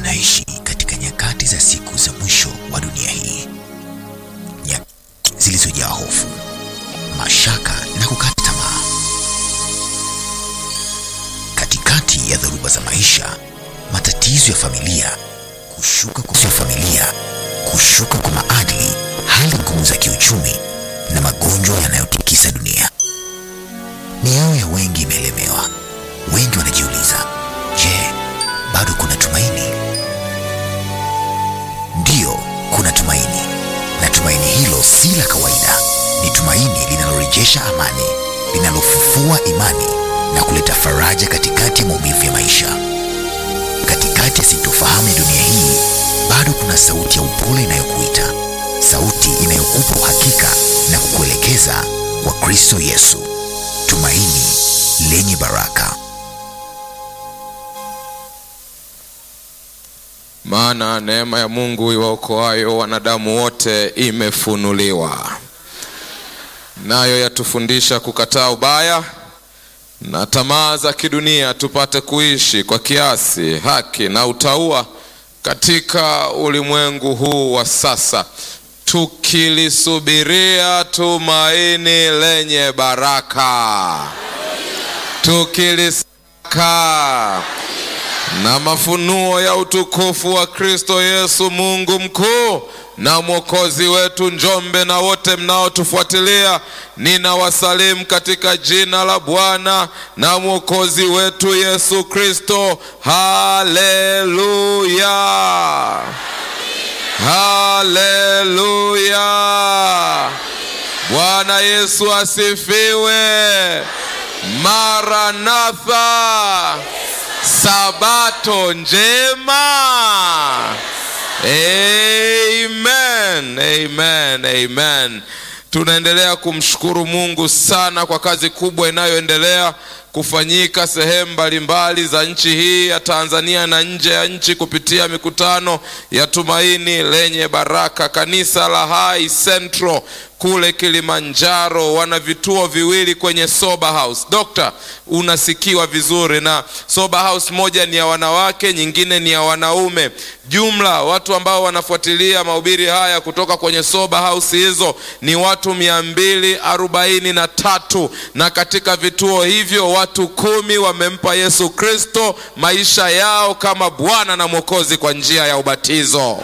tunaishi katika nyakati za siku za mwisho wa dunia hii, nyakati zilizojaa hofu, mashaka na kukata tamaa. Katikati ya dhoruba za maisha, matatizo ya familia, kushuka kwa familia, kushuka kwa maadili, hali ngumu za kiuchumi na magonjwa yanayotikisa dunia, mioyo ya wengi imelemewa. Wengi wanajiuliza, je, bado kuna tumaini? Ndiyo, kuna tumaini, na tumaini hilo si la kawaida. Ni tumaini linalorejesha amani, linalofufua imani na kuleta faraja katikati ya maumivu ya maisha. Katikati ya sintofahamu ya dunia hii, bado kuna sauti ya upole inayokuita, sauti inayokupa uhakika na kukuelekeza kwa Kristo Yesu, tumaini lenye baraka. Maana neema ya Mungu iwaokoayo wanadamu wote imefunuliwa, nayo yatufundisha kukataa ubaya na tamaa za kidunia, tupate kuishi kwa kiasi, haki na utauwa katika ulimwengu huu wa sasa, tukilisubiria tumaini lenye baraka, tukilisaka na mafunuo ya utukufu wa Kristo Yesu, Mungu mkuu na mwokozi wetu. Njombe na wote mnaotufuatilia, ninawasalimu katika jina la Bwana na mwokozi wetu Yesu Kristo. Haleluya, haleluya! Bwana Yesu asifiwe. Maranatha, Sabato njema. Amen, amen, amen. Tunaendelea kumshukuru Mungu sana kwa kazi kubwa inayoendelea kufanyika sehemu mbalimbali za nchi hii ya Tanzania na nje ya nchi kupitia mikutano ya Tumaini Lenye Baraka. Kanisa la Hai Central kule Kilimanjaro wana vituo viwili kwenye Sober House. Dokta, unasikiwa vizuri. Na Sober House moja ni ya wanawake, nyingine ni ya wanaume. Jumla watu ambao wanafuatilia mahubiri haya kutoka kwenye Sober House hizo ni watu mia mbili arobaini na tatu na katika vituo hivyo watu kumi wamempa Yesu Kristo maisha yao kama Bwana na Mwokozi kwa njia ya ubatizo.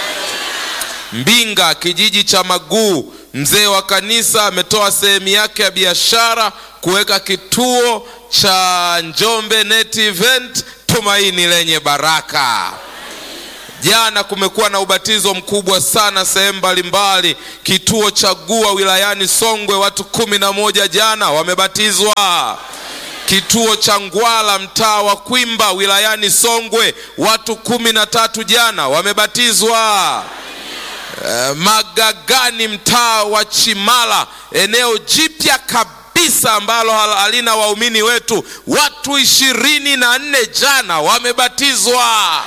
Mbinga, kijiji cha Maguu, mzee wa kanisa ametoa sehemu yake ya biashara kuweka kituo cha Njombe Net Event, tumaini lenye baraka. Jana kumekuwa na ubatizo mkubwa sana sehemu mbalimbali. Kituo cha Gua wilayani Songwe, watu kumi na moja jana wamebatizwa. Kituo cha Ngwala mtaa wa Kwimba wilayani Songwe, watu kumi na tatu jana wamebatizwa. Uh, Magagani mtaa wa Chimala, eneo jipya kabisa ambalo halina waumini wetu, watu ishirini na nne jana wamebatizwa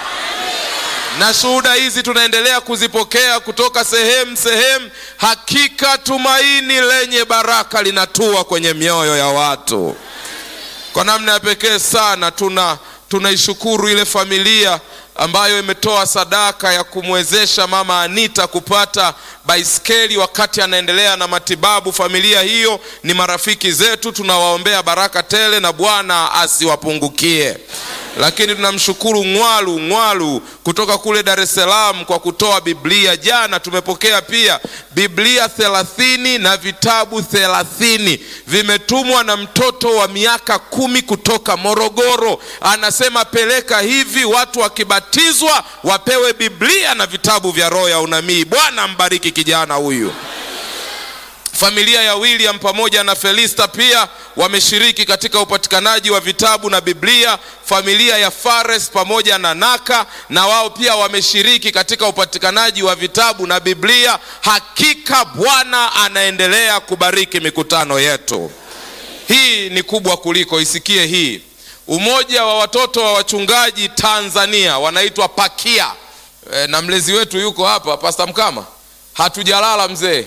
na shuhuda hizi tunaendelea kuzipokea kutoka sehemu sehemu. Hakika tumaini lenye baraka linatua kwenye mioyo ya watu kwa namna ya pekee sana. Tuna tunaishukuru ile familia ambayo imetoa sadaka ya kumwezesha mama Anita kupata baiskeli wakati anaendelea na matibabu. Familia hiyo ni marafiki zetu, tunawaombea baraka tele na Bwana asiwapungukie. Lakini tunamshukuru Ngwalu Ngwalu kutoka kule Dar es Salaam kwa kutoa Biblia. Jana tumepokea pia Biblia thelathini na vitabu thelathini vimetumwa na mtoto wa miaka kumi kutoka Morogoro. Anasema peleka hivi, watu wakibatizwa wapewe Biblia na vitabu vya roho ya unabii. Bwana mbariki kijana huyu. Familia ya William pamoja na Felista pia wameshiriki katika upatikanaji wa vitabu na Biblia. Familia ya Fares pamoja na Naka na wao pia wameshiriki katika upatikanaji wa vitabu na Biblia. Hakika Bwana anaendelea kubariki mikutano yetu. Hii ni kubwa kuliko, isikie hii. Umoja wa watoto wa wachungaji Tanzania wanaitwa Pakia e, na mlezi wetu yuko hapa, Pastor Mkama. Hatujalala mzee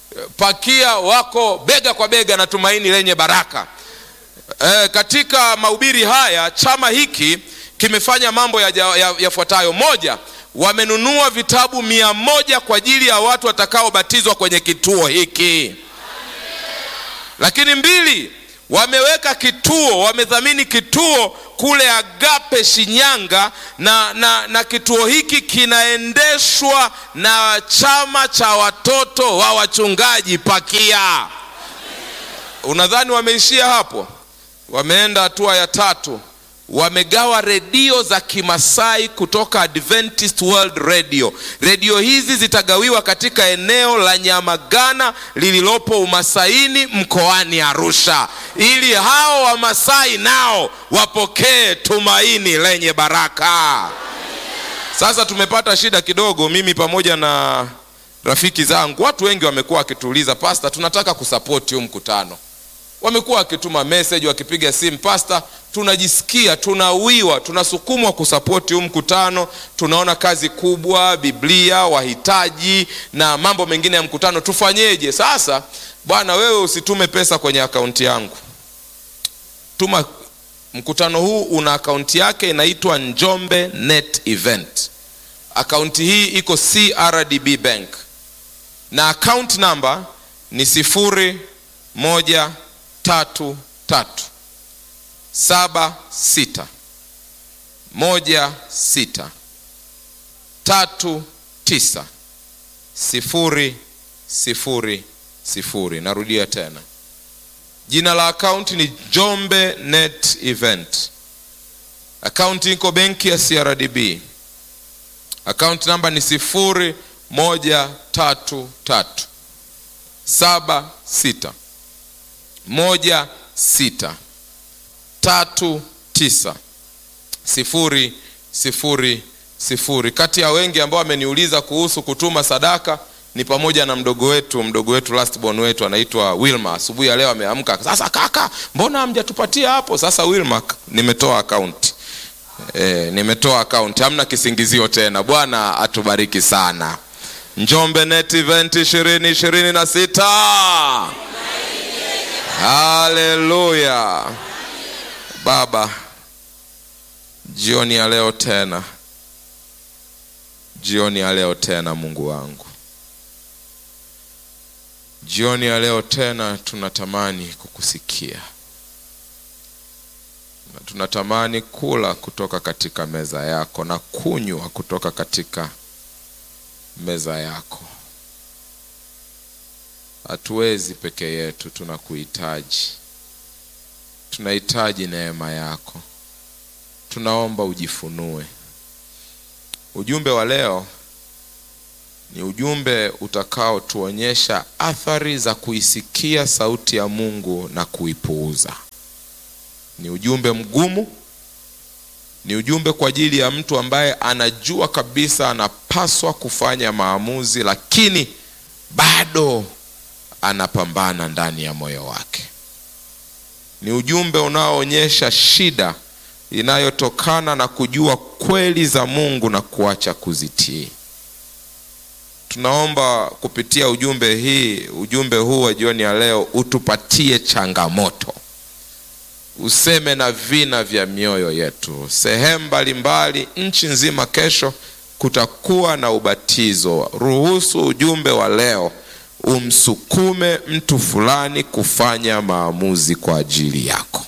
Pakia wako bega kwa bega na tumaini lenye baraka. E, katika mahubiri haya chama hiki kimefanya mambo yafuatayo ya, ya moja wamenunua vitabu mia moja kwa ajili ya watu watakaobatizwa kwenye kituo hiki lakini mbili wameweka kituo wamedhamini kituo kule agape shinyanga na, na, na kituo hiki kinaendeshwa na chama cha watoto wa wachungaji pakia unadhani wameishia hapo wameenda hatua ya tatu wamegawa redio za kimasai kutoka adventist world radio redio hizi zitagawiwa katika eneo la nyamagana lililopo umasaini mkoani arusha ili hao wamasai nao wapokee tumaini lenye baraka sasa tumepata shida kidogo mimi pamoja na rafiki zangu watu wengi wamekuwa wakituuliza pasta tunataka kusapoti huu mkutano wamekuwa wakituma message wakipiga simu pasta tunajisikia tunawiwa tunasukumwa kusapoti huu mkutano tunaona kazi kubwa biblia wahitaji na mambo mengine ya mkutano tufanyeje sasa bwana wewe usitume pesa kwenye akaunti yangu tuma mkutano huu una akaunti yake inaitwa njombe net event akaunti hii iko crdb bank na account number ni sifuri moja tatu tatu saba sita moja sita tatu tisa sifuri sifuri sifuri narudia tena jina la akaunti ni jombe net event akaunti iko benki ya crdb akaunti namba ni sifuri moja tatu tatu saba sita moja sita tatu tisa sifuri sifuri sifuri kati ya wengi ambao wameniuliza kuhusu kutuma sadaka ni pamoja na mdogo wetu mdogo wetu lastborn wetu anaitwa wilma asubuhi ya leo ameamka sasa kaka mbona hamjatupatia hapo sasa wilma nimetoa akaunti e, nimetoa akaunti hamna kisingizio tena bwana atubariki sana njombe net event ishirini ishirini na sita haleluya baba jioni ya leo tena jioni ya leo tena mungu wangu jioni ya leo tena tunatamani kukusikia na tunatamani kula kutoka katika meza yako na kunywa kutoka katika meza yako hatuwezi peke yetu tunakuhitaji tunahitaji neema yako tunaomba ujifunue ujumbe wa leo ni ujumbe utakaotuonyesha athari za kuisikia sauti ya mungu na kuipuuza ni ujumbe mgumu ni ujumbe kwa ajili ya mtu ambaye anajua kabisa anapaswa kufanya maamuzi lakini bado anapambana ndani ya moyo wake ni ujumbe unaoonyesha shida inayotokana na kujua kweli za mungu na kuacha kuzitii tunaomba kupitia ujumbe hii ujumbe huu wa jioni ya leo utupatie changamoto useme na vina vya mioyo yetu sehemu mbalimbali nchi nzima kesho kutakuwa na ubatizo ruhusu ujumbe wa leo umsukume mtu fulani kufanya maamuzi kwa ajili yako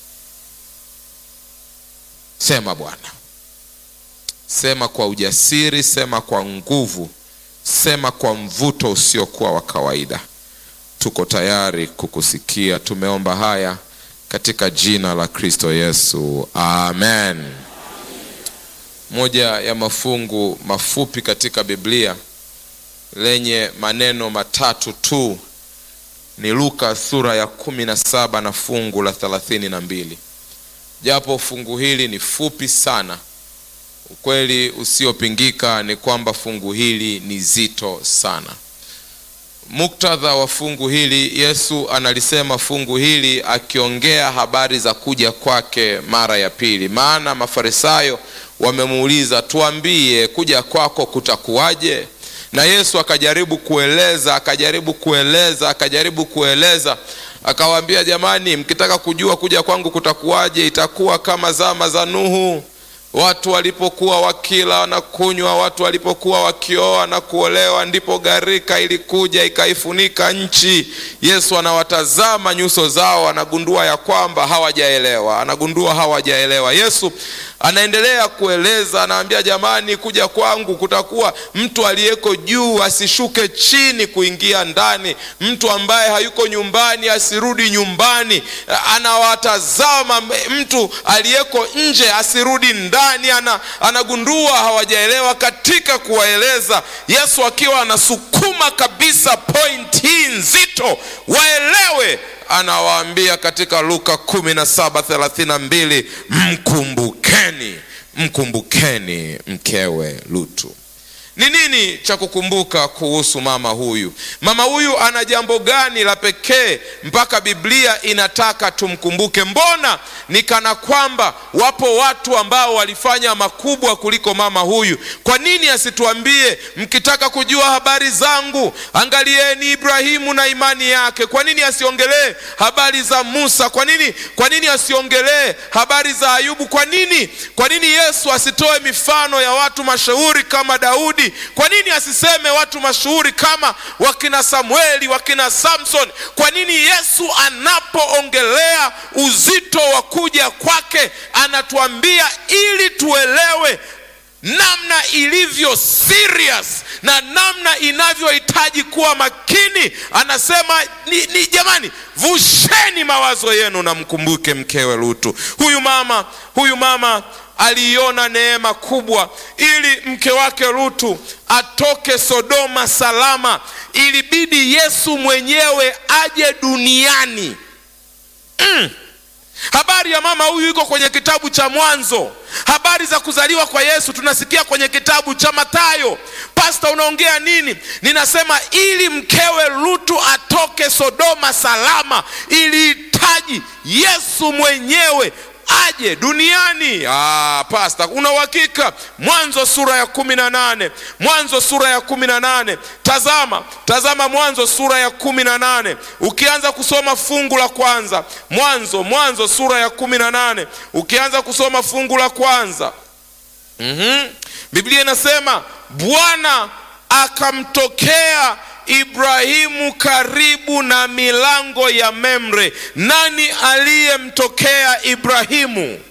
sema bwana sema kwa ujasiri sema kwa nguvu sema kwa mvuto usiokuwa wa kawaida tuko tayari kukusikia tumeomba haya katika jina la kristo yesu amen moja ya mafungu mafupi katika biblia lenye maneno matatu tu ni luka sura ya kumi na saba na fungu la thelathini na mbili japo fungu hili ni fupi sana ukweli usiopingika ni kwamba fungu hili ni zito sana muktadha wa fungu hili yesu analisema fungu hili akiongea habari za kuja kwake mara ya pili maana mafarisayo wamemuuliza tuambie kuja kwako kutakuwaje na yesu akajaribu kueleza akajaribu kueleza akajaribu kueleza akawaambia jamani mkitaka kujua kuja kwangu kutakuwaje itakuwa kama zama za nuhu watu walipokuwa wakila na kunywa, watu walipokuwa wakioa na kuolewa, ndipo gharika ilikuja ikaifunika nchi. Yesu anawatazama nyuso zao, anagundua ya kwamba hawajaelewa, anagundua hawajaelewa. Yesu anaendelea kueleza, anaambia jamani, kuja kwangu kutakuwa mtu aliyeko juu asishuke chini kuingia ndani, mtu ambaye hayuko nyumbani asirudi nyumbani. Anawatazama mtu aliyeko nje asirudi ndani. Ana, anagundua hawajaelewa. Katika kuwaeleza, Yesu akiwa anasukuma kabisa point hii nzito waelewe anawaambia katika Luka 17:32 mkumbukeni, mkumbukeni mkewe Lutu. Ni nini cha kukumbuka kuhusu mama huyu? Mama huyu ana jambo gani la pekee mpaka Biblia inataka tumkumbuke? Mbona ni kana kwamba wapo watu ambao walifanya makubwa kuliko mama huyu? Kwa nini asituambie, mkitaka kujua habari zangu, angalieni Ibrahimu na imani yake? Kwa nini asiongelee habari za Musa? Kwa nini, kwa nini asiongelee habari za Ayubu? Kwa nini, kwa nini Yesu asitoe mifano ya watu mashuhuri kama Daudi? Kwa nini asiseme watu mashuhuri kama wakina Samueli, wakina Samson? Kwa nini Yesu anapoongelea uzito wa kuja kwake anatuambia ili tuelewe namna ilivyo serious na namna inavyohitaji kuwa makini. Anasema ni, ni jamani, vusheni mawazo yenu na mkumbuke mkewe Lutu. Huyu mama, huyu mama aliiona neema kubwa ili mke wake Lutu atoke Sodoma salama. Ilibidi Yesu mwenyewe aje duniani mm. Habari ya mama huyu iko kwenye kitabu cha Mwanzo. Habari za kuzaliwa kwa Yesu tunasikia kwenye kitabu cha Mathayo. Pasta, unaongea nini? Ninasema ili mkewe Lutu atoke Sodoma salama, ilihitaji Yesu mwenyewe aje duniani. Ah, pasta, una uhakika? Mwanzo sura ya kumi na nane Mwanzo sura ya kumi na nane Tazama, tazama Mwanzo sura ya kumi na nane ukianza kusoma fungu la kwanza. Mwanzo, Mwanzo sura ya kumi na nane ukianza kusoma fungu la kwanza. mm-hmm. Biblia inasema Bwana akamtokea Ibrahimu karibu na milango ya Memre. Nani aliyemtokea Ibrahimu?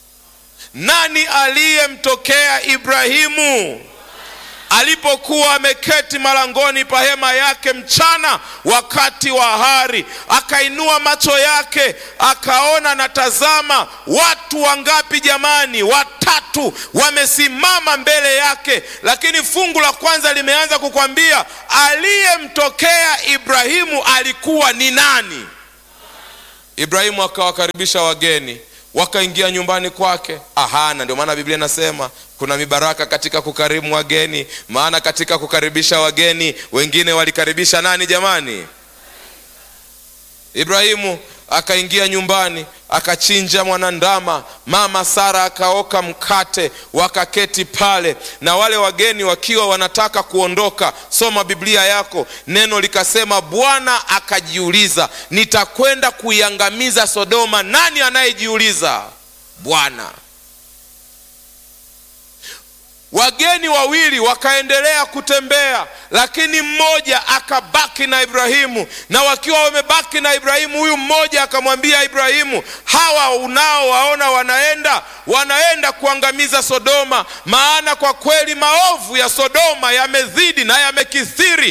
Nani aliyemtokea Ibrahimu? Alipokuwa ameketi malangoni pa hema yake mchana, wakati wa hari, akainua macho yake akaona, na tazama, watu wangapi jamani? Watatu wamesimama mbele yake. Lakini fungu la kwanza limeanza kukwambia aliyemtokea Ibrahimu alikuwa ni nani? Ibrahimu akawakaribisha wageni wakaingia nyumbani kwake. Ahana, ndio maana Biblia inasema kuna mibaraka katika kukarimu wageni, maana katika kukaribisha wageni wengine walikaribisha nani jamani? Ibrahimu akaingia nyumbani akachinja mwanandama, mama Sara akaoka mkate, wakaketi pale, na wale wageni wakiwa wanataka kuondoka. Soma Biblia yako, neno likasema, Bwana akajiuliza, nitakwenda kuiangamiza Sodoma. Nani anayejiuliza? Bwana. Wageni wawili wakaendelea kutembea, lakini mmoja akabaki na Ibrahimu. Na wakiwa wamebaki na Ibrahimu, huyu mmoja akamwambia Ibrahimu, hawa unaowaona wanaenda wanaenda kuangamiza Sodoma, maana kwa kweli maovu ya Sodoma yamezidi na yamekithiri